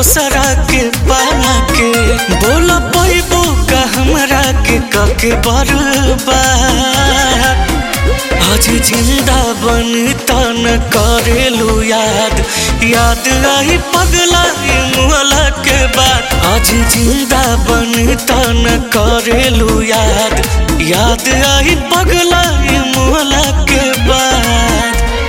दोसरा के पाके बोल पैबो का हमरा के कके बर्बाद आज जिंदा बन तन करेलू याद याद आई पगला ये मुहला के बाद आज जिंदा बन तन करेलू याद याद आई पगला ये मुहला के बाद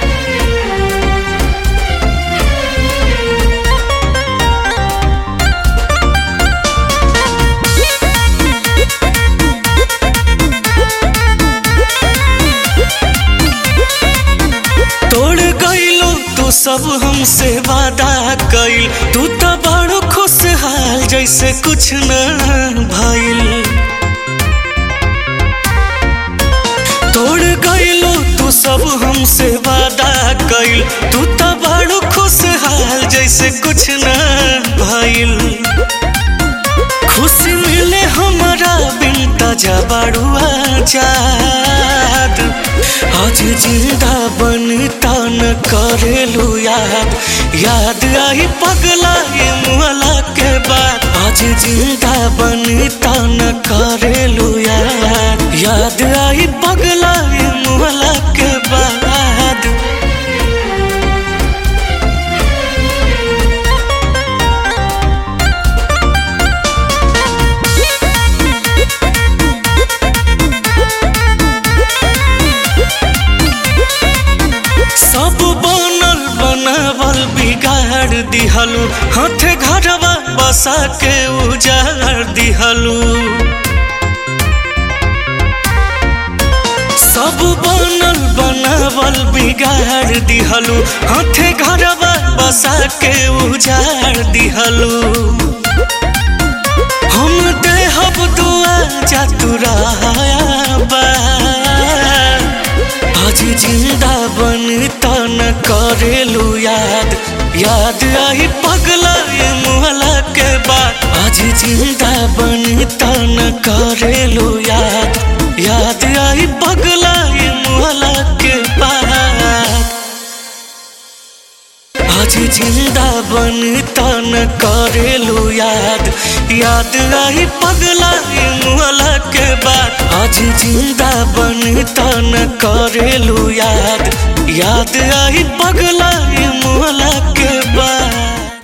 तोड़ गईलो तू सब हमसे वादा कइल तू तो बड़ो खुशहाल जैसे कुछ न भइल तोड़ गईलो तू सब हमसे वादा कइल तू तो बड़ो खुशहाल जैसे कुछ न भइल खुशी मिले हमारा बिन ताजा बड़ुआ जाद आज जिंदा बन तन करेलू याद याद आई पगला ये मुहला के बाद आज जिंदा बन तन करेलू याद याद आई पगला ये मुहला के बाद सब बनल बनावल बिगाड़ दिहलू हाथे घरवा बसा के उजाड़ दिहलू सब बनल बनावल बिगाड़ दिहलू हाथे घरवा बसा के उजाड़ दिहलू हम देहब दुआ चतुराया आज जिंदा बन तन करेलू याद याद आई पगला ये मुहला के बाद आज जिंदा बन तन करेलू याद याद आई पगला ये मुहला के बाद आज जिंदा बन तन करेलू याद याद आई पगला ये मुहला के बाद आज जिंदा बन तन करेलू याद याद आई पगला